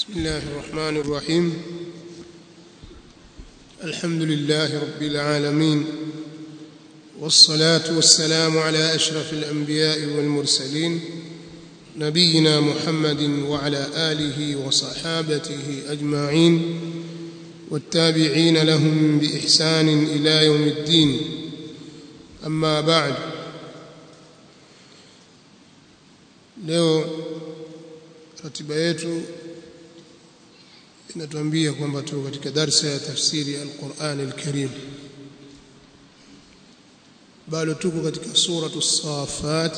بسم الله الرحمن الرحيم الحمد لله رب العالمين والصلاة والسلام على أشرف الأنبياء والمرسلين نبينا محمد وعلى آله وصحابته أجمعين والتابعين لهم بإحسان إلى يوم الدين أما بعد leo ratiba yetu inatuambia kwamba tuko katika darsa ya tafsiri al-Qur'an al-Karim bado tuko katika suratu as-Safat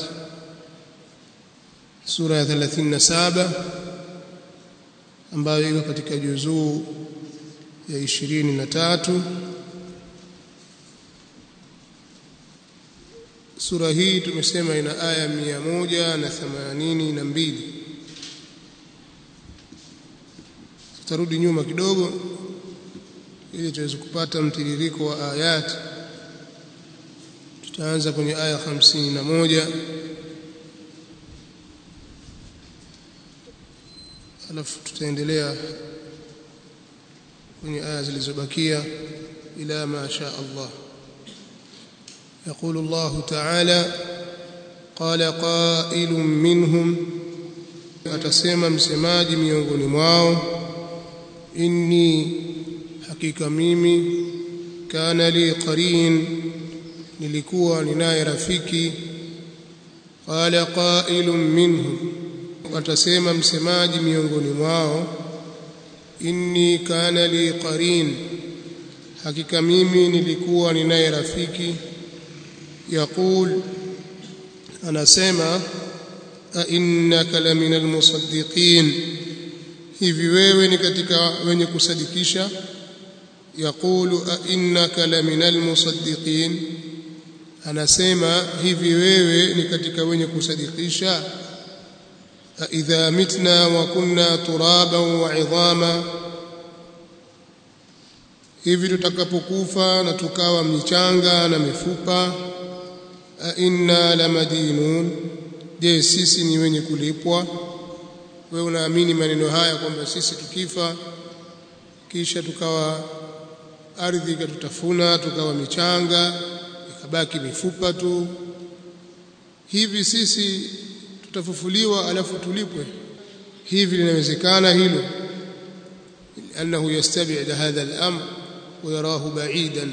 sura ya 37 ambayo iko katika juzuu ya 23 sura hii tumesema ina aya 182 tutarudi nyuma kidogo ili tuweze kupata mtiririko wa ayati tutaanza kwenye aya 51 alafu tutaendelea kwenye aya zilizobakia ila ma sha Allah يقول الله تعالى قال قائل منهم atasema msemaji miongoni mwao inni hakika mimi kana li qarin nilikuwa ninaye rafiki qala qailun minhum atasema msemaji miongoni mwao inni kana li qarin hakika mimi nilikuwa ninaye rafiki يقول anasema ainnaka lamina almusaddiqin hivi wewe ni katika wenye kusadikisha yaqulu ainnaka lamina almusaddiqin anasema hivi wewe ni katika wenye kusadikisha idha mitna wa kunna turaban wa idhama hivi tutakapokufa na tukawa michanga na mifupa inna lamadinun je sisi ni wenye kulipwa wewe unaamini maneno haya kwamba sisi tukifa kisha tukawa ardhi ikatutafuna tukawa michanga ikabaki mifupa tu hivi sisi tutafufuliwa alafu tulipwe hivi linawezekana hilo annahu yastab'id hadha al-amr wa yarahu ba'idan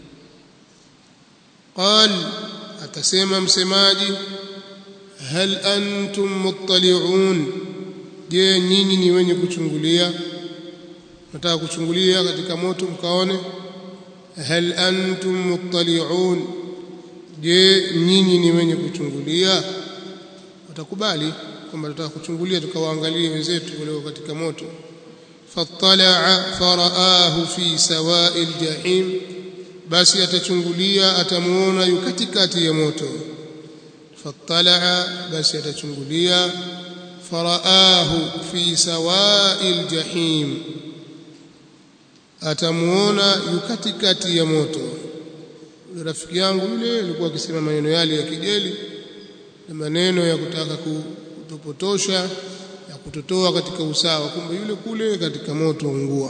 قال atasema msemaji hal antum muttali'un je nyinyi ni wenye kuchungulia nataka kuchungulia katika moto mkaone hal antum muttali'un je nyinyi ni wenye kuchungulia watakubali kwamba tutaka kuchungulia tukawaangalie wenzetu walio katika moto fattala'a faraahu fi sawa'il jahim basi atachungulia atamuona yu katikati ya moto fattalaa basi atachungulia faraahu fi sawa'il jahim atamuona yu katikati ya moto rafiki yangu yule alikuwa akisema maneno yale ya kijeli na maneno ya kutaka kutopotosha ya kutotoa katika usawa kumbe yule kule katika moto ungua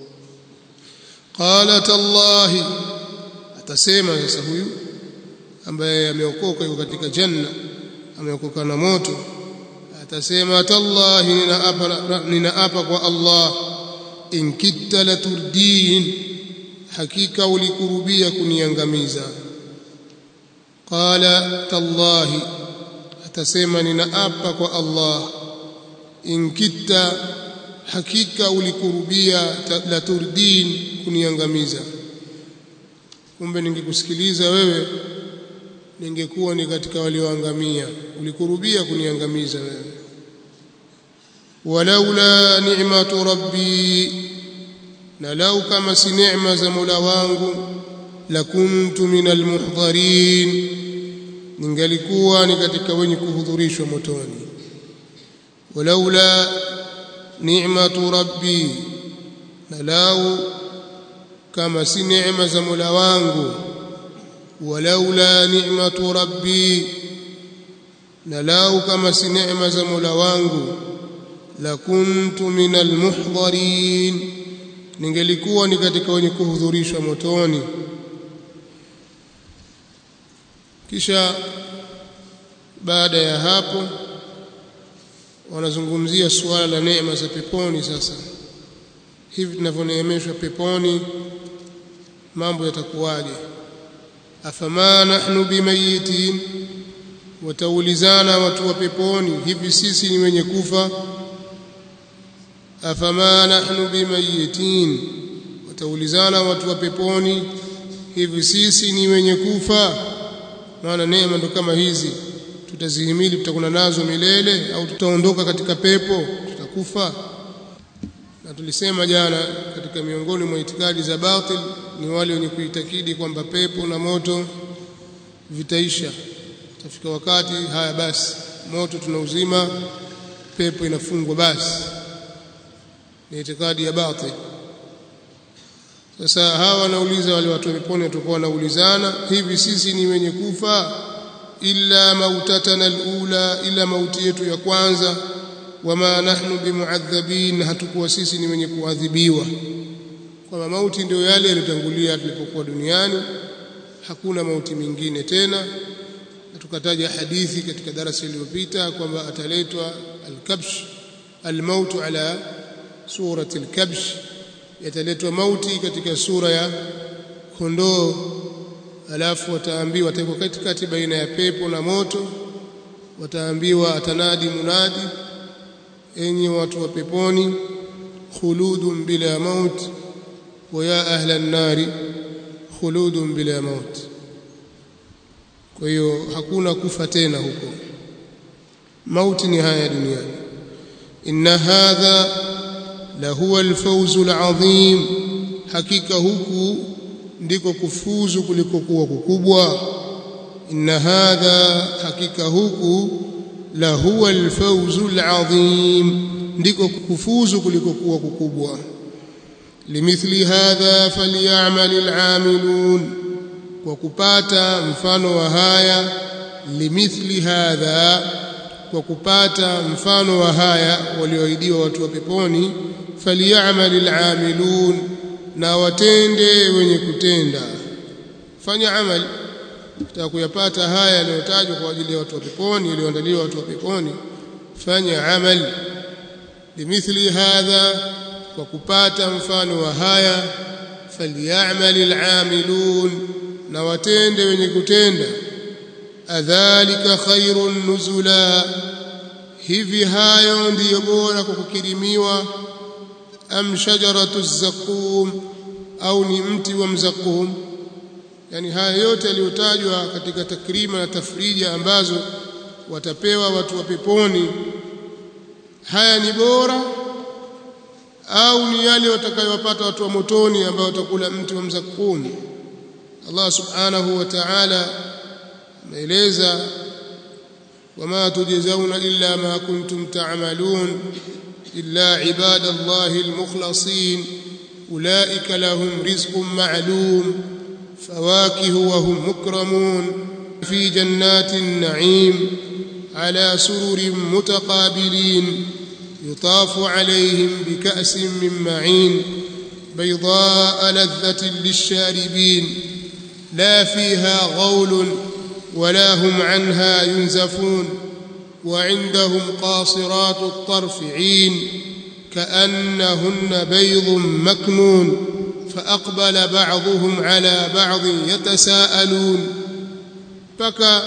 qala tallahi atasema sasa huyu ambaye ameokoka yuko katika janna ameokoka na moto atasema tallahi ninaapa ninaapa kwa Allah in kitta la turdin hakika ulikurubia kuniangamiza qala tallahi atasema ninaapa kwa Allah in kitta hakika ulikurubia la turdin kuniangamiza kumbe ningekusikiliza wewe ningekuwa ni katika walioangamia ulikurubia kuniangamiza wewe walaula ni'matu rabbi na lau kama si neema za Mola wangu lakuntu minal muhdharin ningalikuwa ni katika wenye kuhudhurishwa motoni walaula ni'matu rabbi na lau kama si neema za Mola wangu walaula ni'matu rabbi na lau kama si neema za Mola wangu lakuntu minal muhdharin ningelikuwa ni katika wenye kuhudhurishwa motoni kisha baada ya hapo wanazungumzia suala la neema za peponi sasa hivi tunavyoneemeshwa peponi mambo yatakuwaje afama nahnu bimayitin wataulizana watu wa peponi hivi sisi ni wenye kufa afama nahnu bimayitin wataulizana watu wa peponi hivi sisi ni wenye kufa maana neema ndo kama hizi tutazihimili tutakuna nazo milele au tutaondoka katika pepo tutakufa na tulisema jana katika miongoni mwa itikadi za batil ni wale wenye kuitakidi kwamba pepo na moto vitaisha tafika wakati haya basi moto tunauzima pepo inafungwa basi ni itikadi ya batil sasa hawa wanauliza wale watu wa peponi watakuwa wanaulizana hivi sisi ni wenye kufa illa mautatana alula ila mauti yetu ya kwanza wama nahnu bimuadhabin hatukuwa sisi ni wenye kuadhibiwa kwamba mauti ndio yale yaliyotangulia tulipokuwa duniani hakuna mauti mingine tena na tukataja hadithi katika darasa iliyopita kwamba ataletwa alkabsh almautu ala surati alkabsh yataletwa mauti katika sura ya kondoo alafu wataambiwa watakuwa katikati baina ya pepo na moto wataambiwa atanadi munadi enyi watu wa peponi khuludun bila maut wa ya ahla an-nari khuludun bila maut kwa hiyo hakuna kufa tena huko mauti ni haya duniani inna hadha la huwa al-fawz al-azim hakika huku ndiko kufuzu kuliko kuwa kukubwa inna hadha hakika huku la huwa alfawzu alazim ndiko kufuzu kuliko kuwa kukubwa limithli hadha falyamal alamilun kwa kupata mfano wa haya limithli hadha kwa kupata mfano wa haya walioahidiwa watu wa peponi falyamal alamilun na watende wenye kutenda fanya amali ukitaka kuyapata haya yanayotajwa kwa ajili ya watu wa peponi yaliyoandaliwa watu wa peponi fanya amali limithli hadha kwa kupata mfano wa haya falyamal alamilun na watende wenye kutenda adhalika khairun nuzula hivi hayo ndiyo bora kwa kukirimiwa am shajaratu zakum au ni mti wa mzakum yani haya yote yaliyotajwa katika takrima na tafrija ambazo watapewa watu wa peponi haya ni bora au ni yale watakayowapata watu wa motoni ambao watakula mti wa mzakum Allah subhanahu wa ta'ala ameeleza wama tujzauna illa ma kuntum ta'malun إلا عباد الله المخلصين أولئك لهم رزق معلوم فواكه وهم مكرمون في جنات النعيم على سرر متقابلين يطاف عليهم بكأس من معين بيضاء لذة للشاربين لا فيها غول ولا هم عنها ينزفون وعندهم قاصرات الطرف عين كأنهن بيض مكنون فأقبل بعضهم على بعض يتساءلون بكى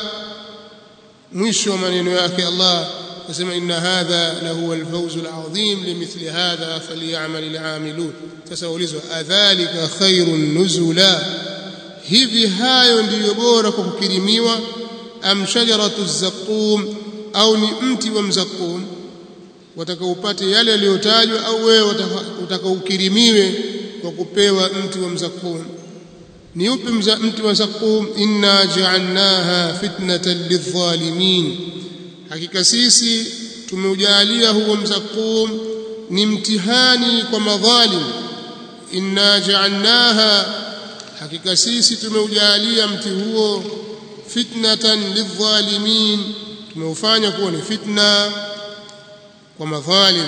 مشوا من ياك الله فسمع إن هذا لهو الفوز العظيم لمثل هذا فليعمل العاملون تسألوا أذلك خير نزلا hivi hayo ndiyo bora kwa kukirimiwa am shajaratu zaqqum au ni mti wa mzakum watakaupate yale yaliyotajwa au wewe utakaukirimiwe kwa kupewa mti wa mzakum ni upi mti wa zakum inna ja'alnaha fitnatan lidh-dhalimin hakika sisi tumeujalia huo mzakum ni mtihani kwa madhalim inna ja'alnaha hakika sisi tumeujalia mti huo fitnatan lidh-dhalimin tumeufanya kuwa ni fitna kwa madhalim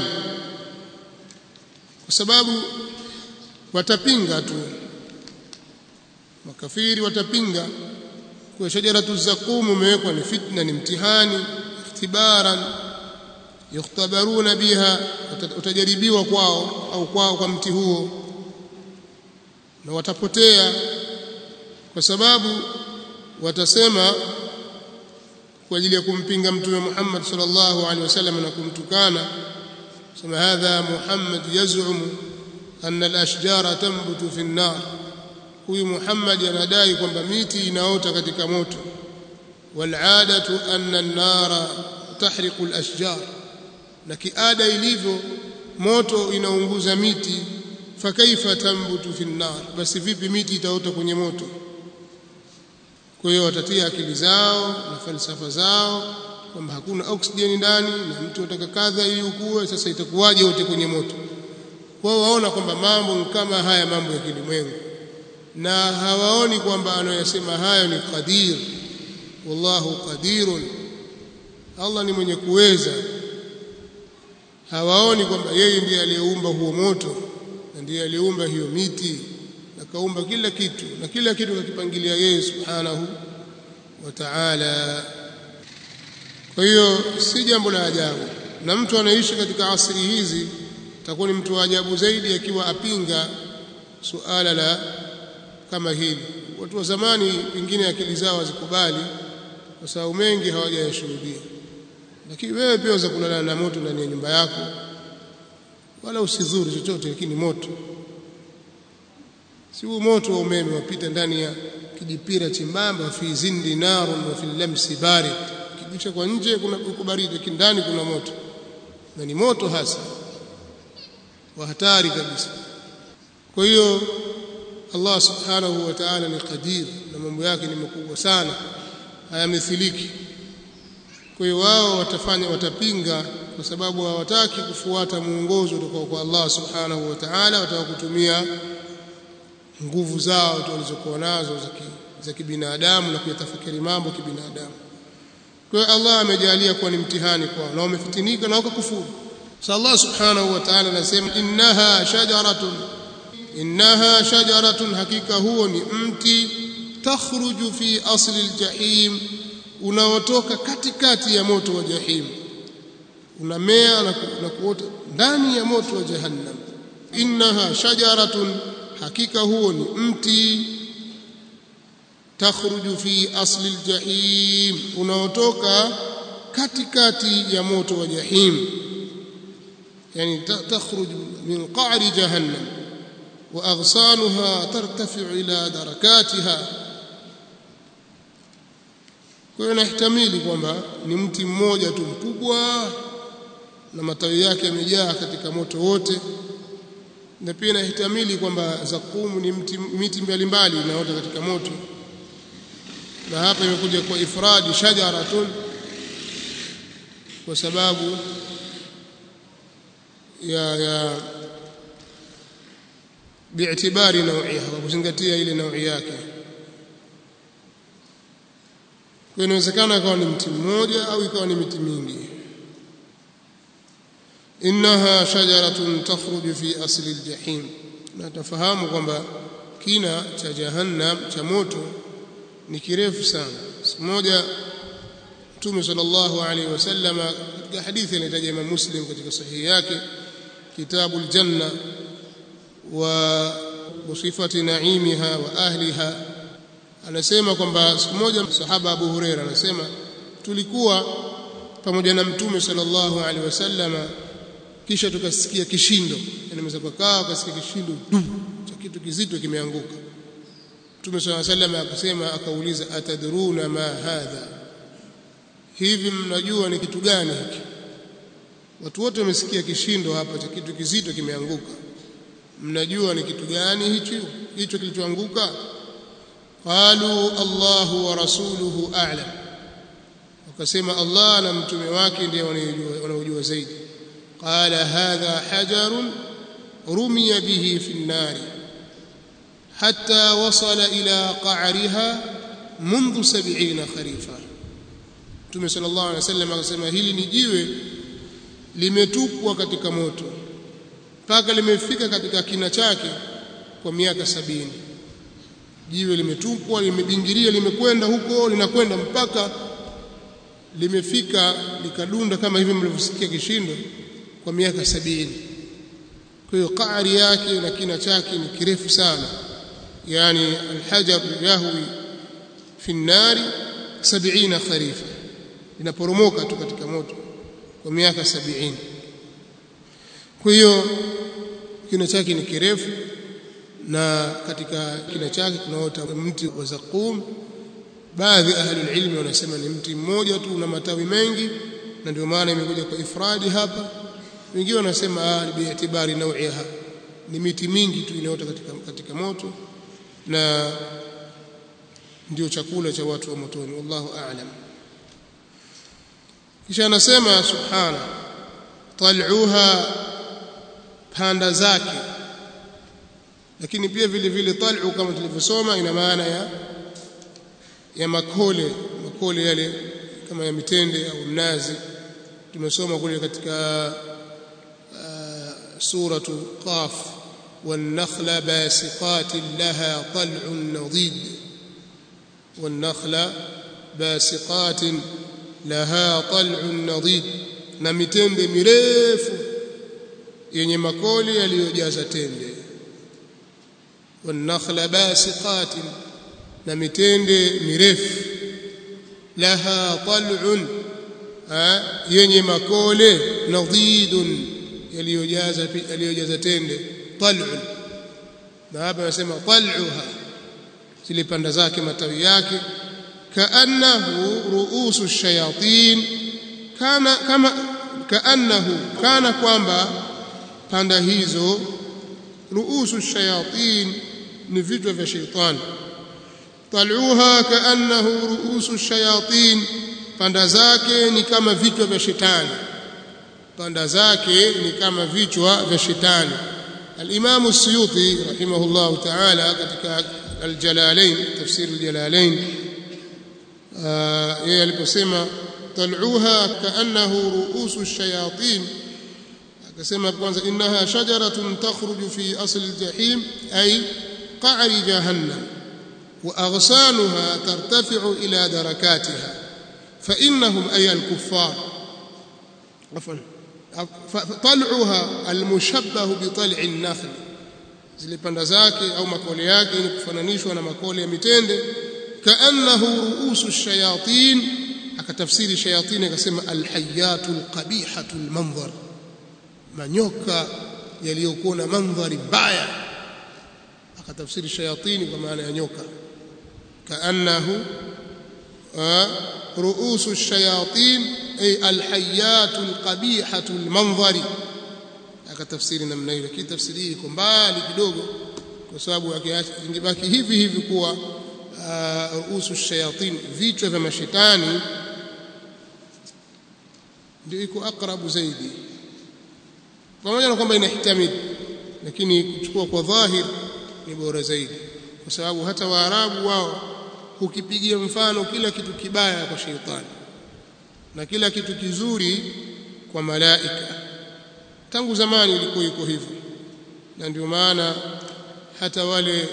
kwa sababu watapinga tu makafiri watapinga kwa shajaratu zakum umewekwa ni fitna ni mtihani ikhtibaran yukhtabaruna biha utajaribiwa kwao au kwao kwa mti huo na watapotea kwa sababu watasema kwa ajili ya kumpinga mtume Muhammad sallallahu alaihi wasallam na kumtukana sema hadha Muhammad yaz'um anna al-ashjara tanbutu fi an-nar huyu Muhammad anadai kwamba miti inaota katika moto wal'adatu anna an-nara tahriqu al-ashjar na kiada ilivyo moto inaunguza miti fakaifa tambutu fi an-nar basi vipi miti itaota kwenye moto kwa hiyo watatia akili zao na falsafa zao kwamba hakuna oksijeni ndani na mtu ataka kadha ili ukue sasa itakuwaje wote kwenye moto wao waona kwamba mambo kama haya mambo ya kilimwengu na hawaoni kwamba anayosema hayo ni qadir wallahu qadirun Allah ni mwenye kuweza hawaoni kwamba yeye ndiye aliyeumba huo moto na ndiye aliyeumba hiyo miti na kaumba kila kitu na kila kitu kakipangilia yeye subhanahu wa ta'ala kwa hiyo si jambo la ajabu na mtu anaishi katika asri hizi atakuwa ni mtu wa ajabu zaidi akiwa apinga suala la kama hili watu wa zamani pengine akili zao hazikubali kwa sababu mengi hawajayashuhudia lakini wewe pia unaweza kulala na moto ndani ya nyumba yako wala usidhuru chochote lakini moto si huu moto wa umeme wapita ndani ya kijipira chimbamba fi zindi narun wa fil lamsi barid kibisha kwa nje kuna uko baridi lakini ndani kuna moto na ni moto hasa wa hatari kabisa kwa hiyo Allah subhanahu wa ta'ala ni qadir na mambo yake ni makubwa sana hayamithiliki kwa hiyo wao watafanya watapinga kwa sababu hawataki kufuata muongozo kutoka kwa Allah subhanahu wa ta'ala wataka kutumia nguvu zao tu walizokuwa nazo za kibinadamu na kuyatafakari mambo kibinadamu kwa hiyo Allah amejalia kuwa ni mtihani kwao na wamefitinika na wakakufuru sasa Allah subhanahu wa ta'ala anasema innaha shajaratun innaha shajaratun hakika huo ni mti takhruju fi asli aljahim unaotoka katikati ya moto wa jahim unamea na, ku, na kuota ndani ya moto wa jahannam innaha shajaratun hakika huo ni mti takhruju fi asli aljahim unaotoka katikati ya moto wa jahim yani takhruju min qa'ri jahannam wa aghsanuha tartafi'u ila darakatiha kwa hiyo nahtamili kwamba ni mti mmoja tu mkubwa na matawi yake yamejaa katika moto wote na pia nahtamili kwamba zakumu ni mti, miti mbalimbali inaota katika moto na hapa imekuja kwa ifradi shajaratun kwa sababu ya ya bi'tibari nau'iha kwa kuzingatia ile naui yake kwa inawezekana ikawa ni mti mmoja au ikawa ni miti mingi innaha shajaratun takhruju fi asli aljahim na tafahamu kwamba kina cha jahannam cha moto ni kirefu sana siku moja Mtume sallallahu alaihi wasallam katika hadithi inahitaji Imam Muslim katika sahihi yake kitabu aljanna wa sifati naimiha wa ahliha anasema kwamba siku moja sahaba Abu Huraira anasema tulikuwa pamoja na Mtume sallallahu alaihi wasallam kisha tukasikia kishindo yani meza kukaa akasikia kishindo cha kitu kizito kimeanguka Mtume sallallahu alaihi wasallam akasema akauliza atadruna ma hadha hivi mnajua ni kitu gani hiki watu wote wamesikia kishindo hapa cha kitu kizito kimeanguka mnajua ni kitu gani hicho hicho kilichoanguka qalu Allahu wa rasuluhu a'lam wakasema Allah na mtume wake ndiye wanaojua zaidi qala hadha hajarun rumiya bihi fi an-nar hatta wasala ila qa'riha منذ 70 kharifa Mtume sallallahu alaihi wasallam akasema hili ni jiwe limetupwa katika moto mpaka limefika katika kina chake kwa miaka sabini jiwe limetupwa limebingiria limekwenda huko linakwenda mpaka limefika likadunda kama hivi mlivyosikia kishindo kwa miaka sabini kwa hiyo qari yake na kina chake ni kirefu sana yani alhajar yahwi fi nnari 70 kharifa linaporomoka tu katika moto kwa miaka sabini kwa hiyo kina chake ni kirefu na katika kina chake kunaota mti wa zaqum baadhi ahli ilmi wanasema ni mti mmoja tu una matawi mengi na ndio maana imekuja kwa ifradi hapa wengine wanasema biitibari nau'iha ni miti mingi tu inaota katika, katika moto na ndio chakula cha watu wa motoni wallahu a'lam kisha anasema subhana tal'uha panda zake lakini pia vile vile tal'u kama tulivyosoma ina maana ya ya makole makole yale kama ya mitende au mnazi tumesoma kule katika uh, suratu qaf والنخل باسقات لها طلع نضيد والنخل باسقات لها طلع نضيد na mitende mirefu yenye makole yaliyojaza tende والنخل باسقات na mitende mirefu laha tal'un yenye makole nadidun yaliyojaza yaliyojaza tende tal'un na hapa anasema tal'uha zile panda zake matawi yake kaannahu ruusu shayatin kana kama kaannahu kana kwamba panda hizo ruusu shayatin ni vichwa vya sheitani tal'uha kaannahu ruusu shayatin panda zake ni kama vichwa vya shetani panda zake ni kama vichwa vya shetani al-Imam as-Suyuti rahimahullah ta'ala katika al-Jalalain tafsir al-Jalalain yeye aliposema tal'uha kaannahu ruusu ash-shayatin akasema kwanza innaha shajaratun takhruju fi asl al-jahim ay qa'ri jahannam وأغصانها ترتفع إلى دركاتها فإنهم أي الكفار عفوا طلعها المشبه بطلع النخل zile panda zake au makole yake ni kufananishwa na makole ya mitende kaannahu ruusu shayatin akatafsiri shayatin akasema alhayatu alqabihatu almanzar manyoka yaliyokuwa na mandhari mbaya akatafsiri shayatini kwa maana ya nyoka kaannahu رؤوس الشياطين أي الحيات القبيحة المنظر akatafsiri namna hiyo lakini tafsiri hii iko mbali kidogo kwa sababu ingebaki hivi hivi kuwa ruusu shayatin vichwa vya mashetani ndio iko akrabu zaidi pamoja na kwamba inahtamili lakini kuchukua kwa dhahir ni bora zaidi kwa sababu hata waarabu wao hukipigia mfano kila kitu kibaya kwa sheitani na kila kitu kizuri kwa malaika tangu zamani ilikuwa iko hivyo na ndio maana hata wale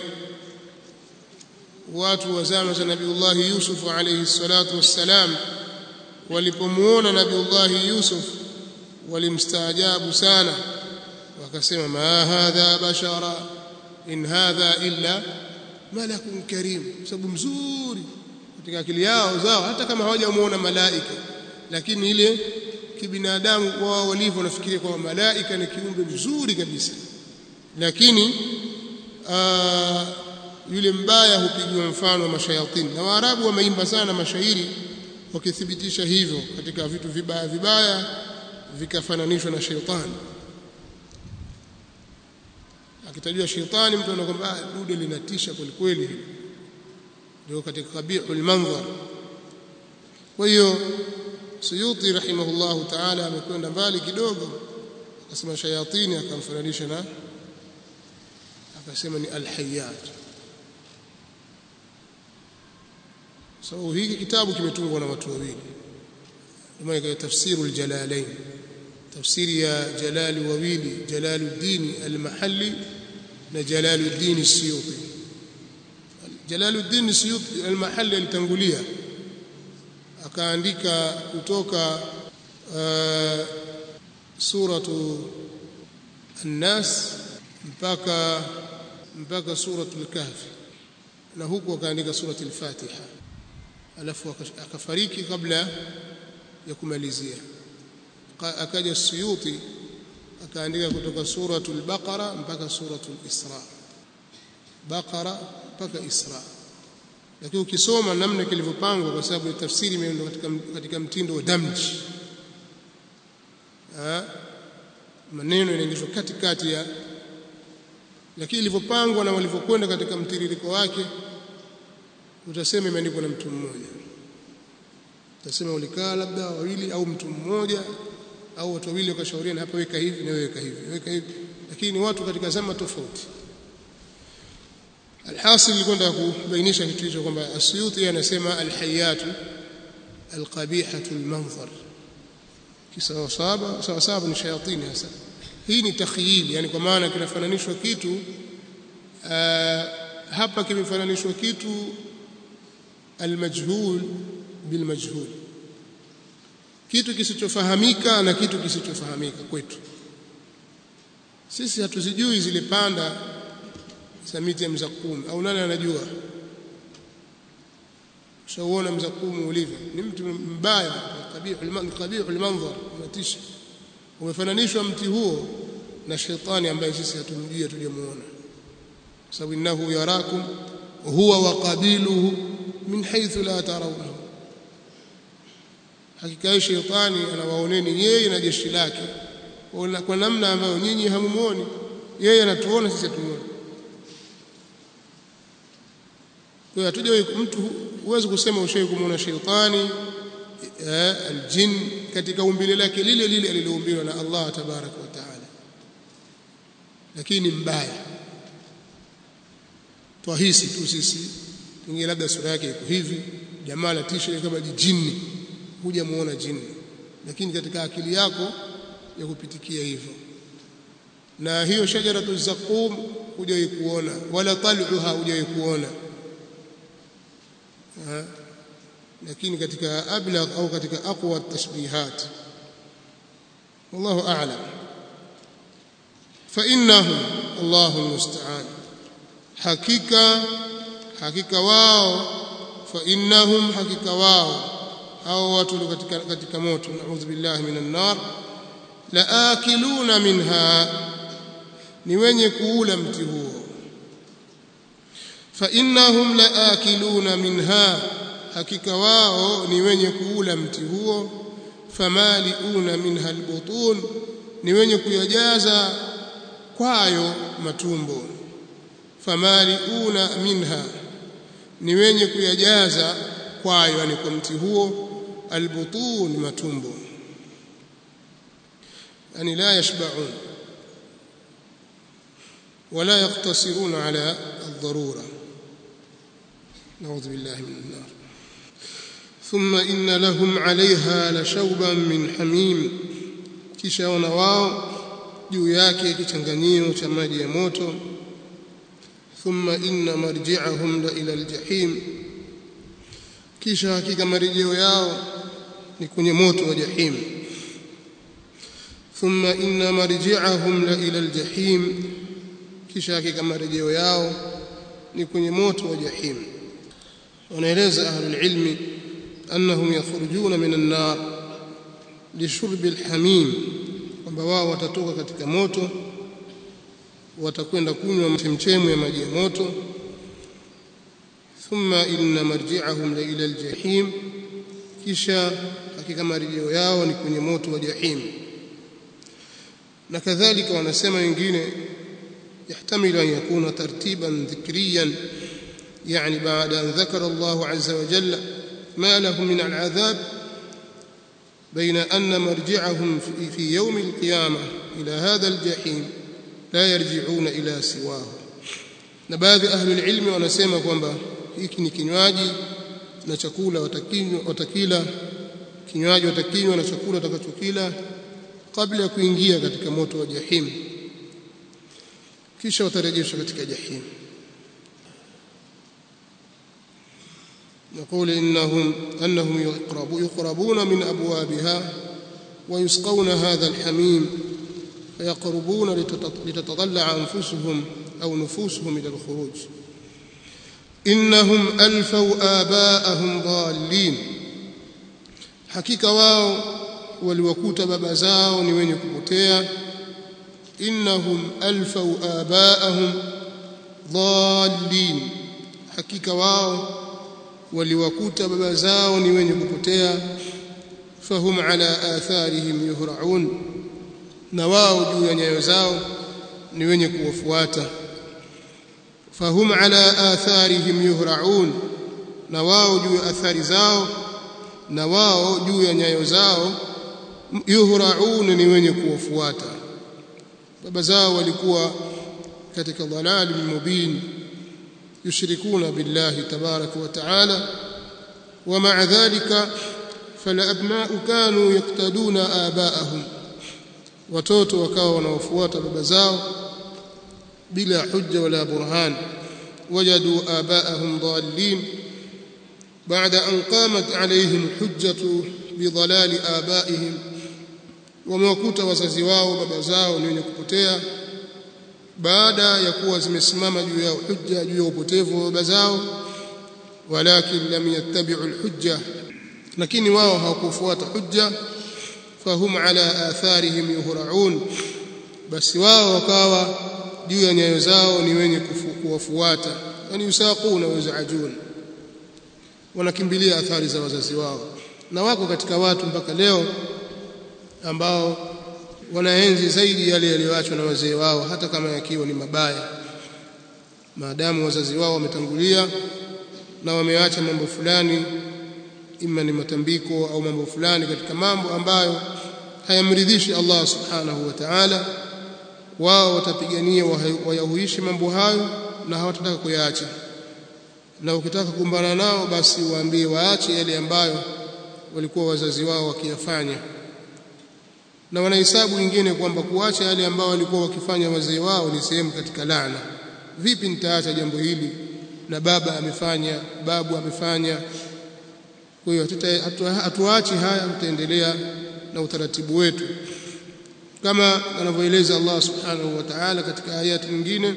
watu wa zama za Nabiullah Yusuf alayhi salatu wassalam walipomuona Nabiullah Yusuf walimstaajabu sana wakasema ma hadha bashara in hadha illa malakun karim sababu mzuri katika akili yao zao hata kama hawajamuona malaika lakini ile kibinadamu wao walivyo nafikiria kwamba malaika ni kiumbe mzuri kabisa lakini aa, yule mbaya hupigiwa mfano wa mashayatini na waarabu wameimba sana mashairi wakithibitisha hivyo katika vitu vibaya vibaya vikafananishwa na sheitani akitajua sheitani mtu anakwamba ah dude linatisha kweli kweli ndio katika kabihul manzar kwa hiyo Suyuti rahimahullahu ta'ala amekwenda mbali kidogo akasema shayatini akamfananisha na akasema ni alhayat sababu so, hiki kitabu kimetungwa na watu wawili ndio tafsiru aljalalain tafsiri ya jalali wawili jalaluddin al-mahalli na jalaluddin siyuti jalaluddin siyuti al-mahalli alitangulia akaandika kutoka uh, suratu an-nas mpaka mpaka suratul kahfi na huku akaandika surati al-fatiha alafu akafariki kabla ya kumalizia akaja suyuti akaandika kutoka suratul baqara mpaka suratul isra baqara mpaka isra lakini ukisoma namna kilivyopangwa kwa sababu tafsiri imeenda katika katika mtindo wa damji maneno yanaingizwa katikati ya lakini ilivyopangwa na walivyokwenda katika mtiririko wake utasema imeandikwa na mtu mmoja utasema ulikaa labda wawili au mtu mmoja au watu wawili wakashauriana hapa weka hivi na weka hivi weka hivi lakini ni watu katika zama tofauti alhasil nilikwenda kubainisha kitu hicho kwamba asyuti anasema alhayatu alqabihatu almanzar kisawa saba sawa saba ni shayatini hasa hii ni takhyil yani kwa maana kinafananishwa kitu uh, hapa kimefananishwa kitu almajhul bilmajhul kitu kisichofahamika na kitu kisichofahamika kwetu sisi hatuzijui zile panda za miti ya mzakum au nani anajua shauona mzakumu ulivyo ni mtu mbaya qabihul qabihul manzar unatisha umefananishwa mti huo na shetani ambaye sisi hatumjui hatujamuona sababu innahu yarakum huwa wa qabiluhu min haythu la tarawnahu hakika shetani anawaoneni yeye na jeshi lake kwa namna ambayo nyinyi hamumuoni yeye anatuona sisi hatumuoni kwa hiyo hatuja mtu huwezi kusema ushawahi kumuona shetani aljin katika umbile lake lile lile aliloumbiwa na Allah tabaraka wa taala lakini mbaya twahisi tu sisi pengine labda sura yake iko hivi jamaa la tisha kama jini huja muona jini lakini katika akili yako ya kupitikia hivyo na hiyo shajaratu zaqum hujawahi kuona wala tal'uha hujawahi kuona lakini katika ablagh au katika aqwa tashbihat wallahu a'lam fa innahu Allahu musta'an hakika hakika wao fa innahum hakika wao hao watu katika katika moto naudhu billahi minan nar la akiluna minha ni wenye kuula mti huo fa innahum la akiluna minha hakika wao ni wenye kuula mti huo famaliuna minha albutun ni wenye kuyajaza kwayo matumbo famaliuna minha ni wenye kuyajaza kwayo yani kwa mti huo albutun matumbo yani la yashba'un ولا يقتصرون على الضرورة نعوذ بالله من النار ثم إن لهم عليها لشوبا من حميم kisha wana wao juu yake kichanganyio cha maji ya moto thumma inna marji'ahum la ila aljahim kisha hakika marejeo yao ni kwenye moto wa jahim thumma inna marji'ahum la ila aljahim kisha hakika marejeo yao ni kwenye moto wa jahim wanaeleza ahlul ilmi annahum yakhrujuna minan nar lishurbi alhamim kwamba wao watatoka katika moto watakwenda kunywa chemchemu ya maji ya moto thumma inna marji'ahum la ila aljahim kisha hakika marejeo yao ni kwenye moto wa jahim na kadhalika wanasema wengine يحتمل أن يكون ترتيبا ذكريا يعني بعد أن ذكر الله عز وجل ما لهم من العذاب بين أن مرجعهم في يوم القيامة إلى هذا الجحيم لا يرجعون إلى سواه na baadhi ahli ilmi wanasema kwamba hiki ni kinywaji na chakula watakinywa watakila kinywaji watakinywa na chakula watakachokila kabla ya kuingia katika moto wa jahim kisha watarejeshwa katika jahim يقول إنهم أنهم يقربون, يقربون من أبوابها ويسقون هذا الحميم فيقربون لتتطلع أنفسهم أو نفوسهم إلى الخروج إنهم ألفوا آباءهم ضالين حقيقة واو waliwakuta baba zao ni wenye kupotea innahum alfau abaahum dhallin hakika wao waliwakuta baba zao ni wenye kupotea fahum ala atharihim yuhraun na wao juu ya nyayo zao ni wenye kuwafuata fahum ala atharihim yuhraun na wao juu ya athari zao na wao juu ya nyayo zao yuhraun ni wenye kuwafuata baba zao walikuwa katika dhalali mubin yushrikuna billahi tabaraka wa taala ومع ذلك فالابناء كانوا يقتدون آباءهم watoto wakawa wanaofuata baba zao bila hujja wala burhan wajadu abaahum dhallin بعد أن قامت عليهم الحجة بضلال آبائهم وموكوت wazazi wao baba zao ni wenye kupotea baada ya kuwa zimesimama juu ya hujja juu ya upotevu wa baba zao walakin lam yattabi'u alhujja lakini wao hawakufuata hujja fahum ala atharihim yuhraun basi wao wakawa juu ya nyayo zao ni wenye kuwafuata yani yusaquna wa yazajun wanakimbilia athari za wazazi wao na wako katika watu mpaka leo ambao wanaenzi zaidi yale yaliyoachwa na wazee wao hata kama yakiwa ni mabaya maadamu wazazi wao wametangulia na wameacha mambo fulani ima ni matambiko au mambo fulani katika mambo ambayo hayamridhishi Allah subhanahu wa ta'ala wao watapigania wayahuishi mambo hayo na hawatataka kuyaacha na ukitaka kukumbana nao basi waambie waache yale ambayo walikuwa wazazi wao wakiyafanya na wanahesabu wengine kwamba kuacha yale ambayo walikuwa wakifanya wazee wao ni sehemu katika laana vipi nitaacha jambo hili na baba amefanya babu amefanya kwa hiyo hatuachi haya tutaendelea na utaratibu wetu kama anavyoeleza Allah subhanahu wa ta'ala katika ayati nyingine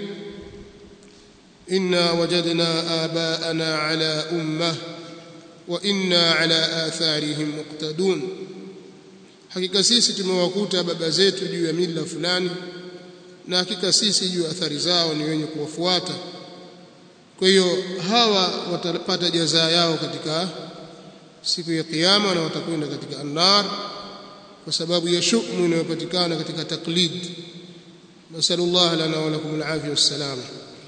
inna wajadna abaana ala ummah wa inna ala atharihim muqtadun hakika sisi tumewakuta baba zetu juu ya mila fulani na hakika sisi juu ya athari zao ni wenye kuwafuata kwa hiyo hawa watapata jazaa yao katika siku ya kiyama na watakwenda katika annar kwa sababu ya shumu inayopatikana katika taklid nasallallahu lana wa lakum alafia wassalama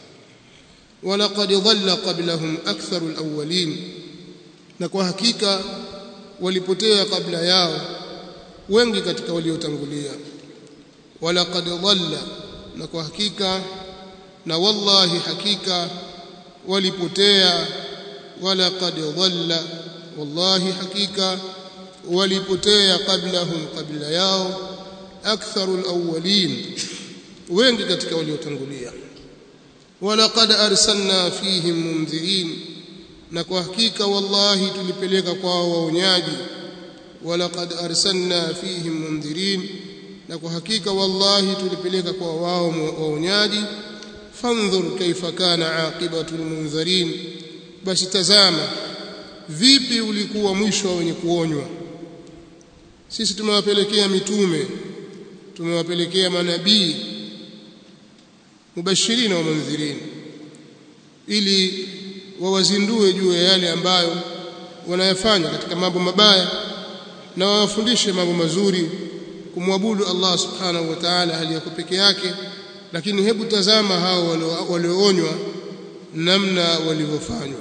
ولقد ضل قبلهم أكثر الأولين na kwa hakika walipotea kabla yao wengi katika waliotangulia walaqad dhalla na kwa hakika na wallahi hakika walipotea walaqad dhalla wallahi hakika walipotea qablahum qabla yao aktharul awwalin wengi katika waliotangulia walaqad arsalna fihim mundhirin na kwa hakika wallahi tulipeleka kwao waonyaji walaqad arsalna fihim mundhirin na kwa hakika wallahi tulipeleka kwa wao waonyaji fandhur kaifa kana aqibatu almunzirin basi tazama vipi ulikuwa mwisho wa wenye kuonywa sisi tumewapelekea mitume tumewapelekea manabii mubashirina wa mundhirin ili wawazindue juu ya yale ambayo wanayafanya katika mambo mabaya na wawafundishe mambo mazuri kumwabudu Allah subhanahu wa ta'ala hali yako peke yake lakini hebu tazama hao walioonywa namna walivyofanywa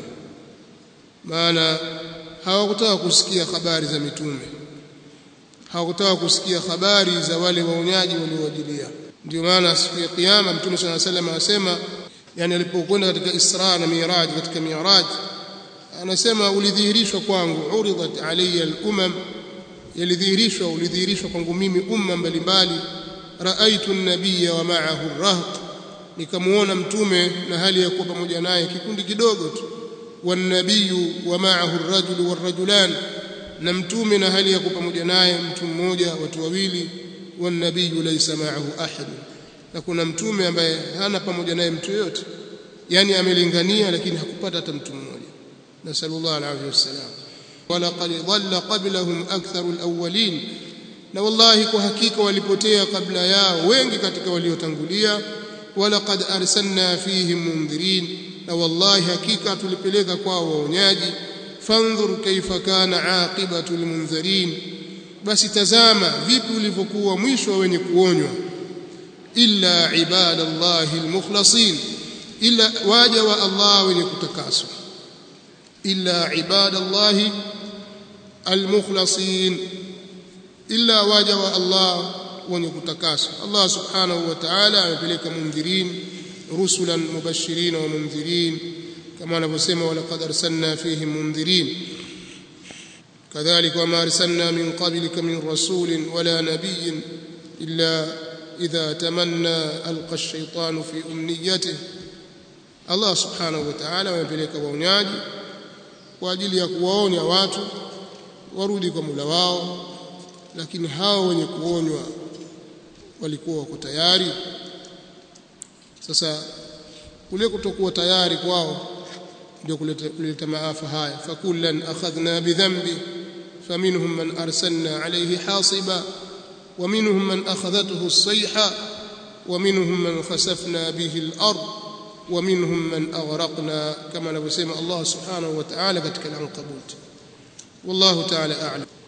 maana hawakutaka kusikia habari za mitume hawakutaka kusikia habari za wale waonyaji waliowajilia ndio maana siku ya kiyama mtume swalla salam anasema yani alipokwenda katika Isra na Miraj katika Miraj anasema ulidhihirishwa kwangu uridat alayya al-umam yalidhihirishwa ulidhihirishwa kwangu mimi umma mbalimbali raaitu an-nabiyya wa ma'ahu ar-rahq nikamuona mtume na hali ya kuwa pamoja naye kikundi kidogo tu wan-nabiyyu wa ma'ahu ar-rajulu war-rajulan na mtume na hali ya kuwa pamoja naye mtu mmoja watu wawili wan-nabiyyu laysa ma'ahu ahad na kuna mtume ambaye hana pamoja naye mtu yote yani amelingania lakini hakupata hata mtu mmoja nasallallahu alayhi wasallam walaqad dhalla qablahum aktharu alawwalin na wallahi kwa hakika walipotea kabla yao wengi katika waliotangulia walaqad arsalna fihim mundhirin na wallahi hakika tulipeleka kwao waonyaji fandhur kaifa kana aqibatu almunzirin basi tazama vipi ulivyokuwa mwisho wa wenye kuonywa illa ibadallahi almukhlasin illa waja wa Allah wenye kutakaswa illa ibadallahi almukhlasin illa waja wa Allah wenye kutakaswa Allah subhanahu wa ta'ala amepeleka mundhirin rusulan mubashirin wa mundhirin kama anavyosema walaqad arsalna fihim mundhirin كذلك وما أرسلنا من قبلك من رسول ولا نبي إلا إذا تمنى ألقى الشيطان في أمنيته Allah subhanahu wa ta'ala wamepeleka waonyaji kwa ajili ya kuwaonya watu warudi kwa mula wao lakini hao wenye kuonywa walikuwa wako tayari sasa kule kutokuwa tayari kwao ndio kuleta, kuleta maafa haya fakullan akhadhna bidhanbi faminhum man arsalna alayhi hasiba ومنهم من أخذته الصيحة ومنهم من خسفنا به الأرض ومنهم من أغرقنا كما نسمع الله سبحانه وتعالى كتك العنقبوت والله تعالى أعلم